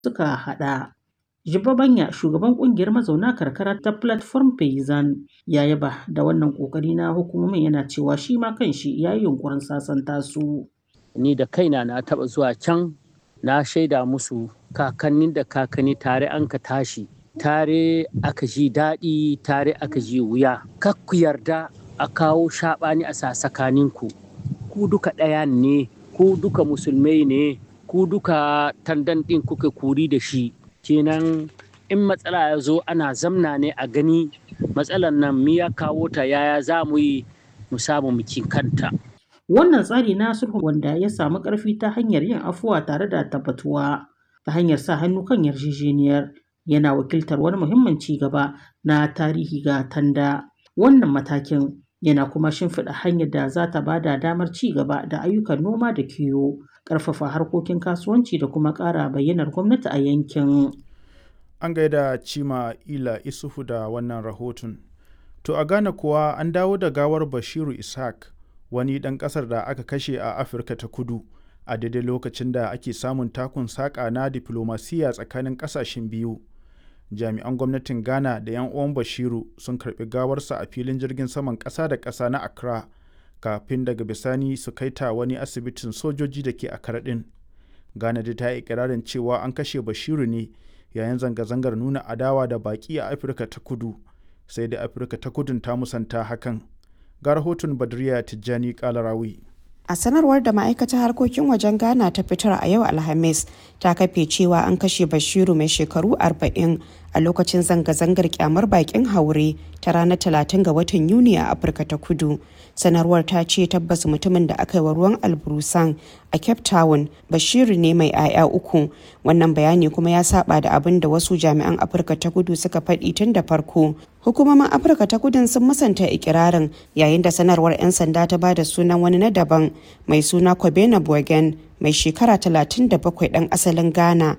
suka haɗa. Jibba Banya, shugaban ƙungiyar mazauna karkara ta Platform Payzane, ya yaba da wannan ƙoƙari na hukumomin yana cewa shi ma kanshi ya yi yunƙurin sasanta su. Ni da kaina na taɓa zuwa can na shaida musu kakannin da kakanni tare an ka tashi tare aka ji daɗi tare aka ji wuya kak ku yarda a kawo shaɓani a sasakaninku ku duka ɗaya ne ku duka musulmai ne ku duka tandan ɗin kuka kuri da shi kenan in matsala ya zo ana zamna ne a gani matsalar nan mi ya kawo ta yaya za mu yi mu samu mukin kanta Wannan tsari na sulhu wanda ya samu ƙarfi ta hanyar yin afuwa tare da tabbatuwa ta hanyar sa hannu kan yarjejeniyar yana wakiltar wani muhimmin ci gaba na tarihi ga tanda. Wannan matakin yana kuma shimfiɗa hanyar da za ta ba da damar ci gaba da ayyukan noma da kiwo, ƙarfafa harkokin kasuwanci da kuma ƙara bayyanar gwamnati a yankin. An gaida Cima Ila Isufu da wannan rahoton. To a Ghana kuwa an dawo da gawar Bashiru Ishaq wani ɗan ƙasar da aka kashe a Afirka ta kudu a daidai lokacin da ake samun takun saƙa na diflomasiyya tsakanin ƙasashen biyu. Jami'an gwamnatin Ghana da 'yan uwan Bashiru sun karɓi gawarsa a filin jirgin saman ƙasa da ƙasa na Accra kafin daga bisani su kai ta wani asibitin sojoji da ke Accra ɗin. Ghana dai ta yi ikirarin cewa an kashe Bashiru ne yayin zanga-zangar nuna adawa da baƙi a Afirka ta kudu sai da Afirka ta kudun ta musanta hakan. ga rahoton badriya tijjani kalarawi a sanarwar da ma'aikatar harkokin wajen ghana ta fitar a yau alhamis ta kafe cewa an kashe bashiru mai shekaru 40 a lokacin zanga-zangar kyamar bakin haure ta ranar 30 ga watan yuni a afirka ta kudu sanarwar ta ce tabbas mutumin da aka yi wa ruwan alburusan a cape town bashiru ne mai 'ya'ya uku wannan bayani kuma ya saba da abin da wasu jami'an afirka ta kudu suka faɗi tun da farko hukumomin afirka ta kudin sun musanta ikirarin yayin da sanarwar 'yan sanda ta bada sunan wani na daban mai suna kobena bogen mai shekara 37 dan asalin ghana